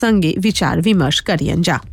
संगे विचार विमर्श करियन जा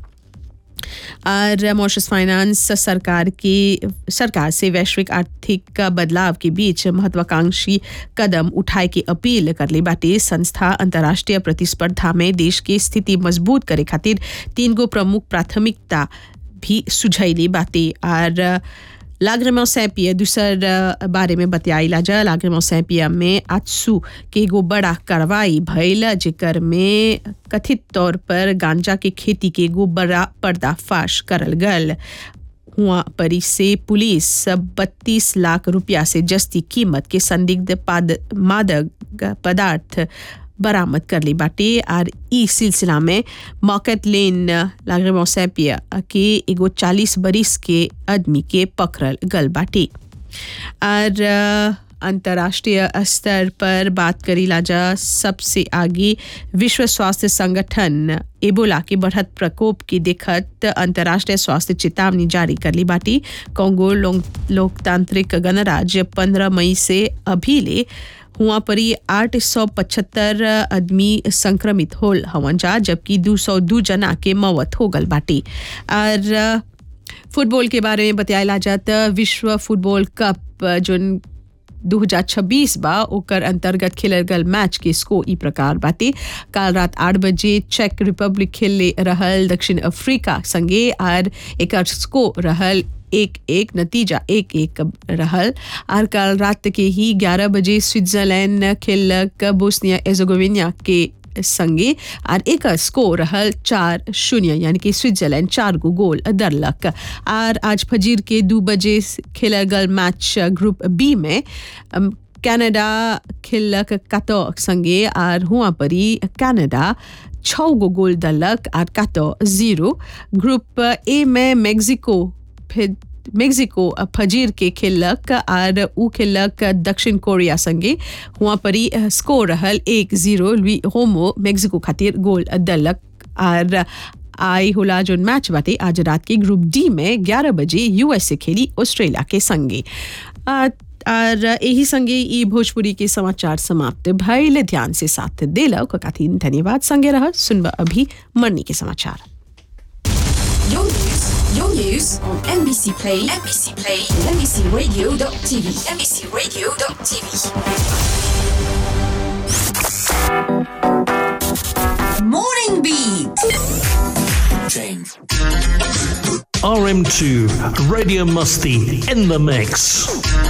और मॉरिशस फाइनेंस सरकार की सरकार से वैश्विक आर्थिक बदलाव के बीच महत्वाकांक्षी कदम उठाए की अपील कर ली बाटे संस्था अंतर्राष्ट्रीय प्रतिस्पर्धा में देश की स्थिति मजबूत करे खातिर तीन गो प्रमुख प्राथमिकता भी सुझैली बाटे और लाग्रेमो सैपिया दूसर बारे में बतियाइला जा लाग्रेमो सैपिया में आजसू के एगो बड़ा कार्रवाई भइल जेकर में कथित तौर पर गांजा के खेती के एगो बड़ा पर्दाफाश करल गल हुआ परी से पुलिस बत्तीस लाख रुपया से जस्ती कीमत के संदिग्ध मादक पदार्थ बरामद कर ली बाटे और ई सिलसिला में मॉकेट लेन लागरेमो सैपिया के एगो चालीस बरिस के आदमी के पकड़ल गल बाटे और अंतर्राष्ट्रीय स्तर पर बात करी लाजा सबसे आगे विश्व स्वास्थ्य संगठन एबोला के बढ़त प्रकोप की देखत अंतर्राष्ट्रीय स्वास्थ्य चेतावनी जारी कर ली बाटी कांगो लोकतांत्रिक गणराज्य पंद्रह मई से अभी ले हुआ परी आठ सौ पचहत्तर आदमी संक्रमित होल हवन जा जबकि दो सौ दो जना के मौत हो गल बाटी और फुटबॉल के बारे में बताया जात विश्व फुटबॉल कप जो 2026 बा ओकर अंतर्गत खेलल गल मैच के स्कोर ई प्रकार बाटे काल रात आठ बजे चेक रिपब्लिक खेले रहल दक्षिण अफ्रीका संगे और एकर स्कोर रहल एक एक नतीजा एक एक रहल और कल रात के ही ग्यारह बजे स्विट्जरलैंड खेलक बोस्निया एजोगोविनिया के संगे और एक स्कोर रहल चार शून्य यानी कि स्विट्जरलैंड चार गो गोल दरलक और आज फजीर के दो बजे खेलल गल मैच ग्रुप बी में कनाडा खेलक कतो संगे और हुआ परी कनाडा छः गो गोल दलक और कतो जीरो ग्रुप ए में मेक्सिको फिर मेक्सिको फजीर के खेलक और उ खेलक दक्षिण कोरिया संगे हुआ परी स्कोर रहल एक जीरो लुई होमो मेक्सिको खातिर गोल दलक और आई होला जो मैच बाटे आज रात के ग्रुप डी में 11 बजे यूएसए खेली ऑस्ट्रेलिया के संगे और यही संगे ई भोजपुरी के समाचार समाप्त भइल ध्यान से साथ दिल खातिर धन्यवाद संगे रह सुनबा अभी मरनी के समाचार Your news, your news on NBC Play, NBC Play, NBCRadio.tv, NBCRadio.tv. Morning Beat. Change. RM2 Radio Musty in the mix.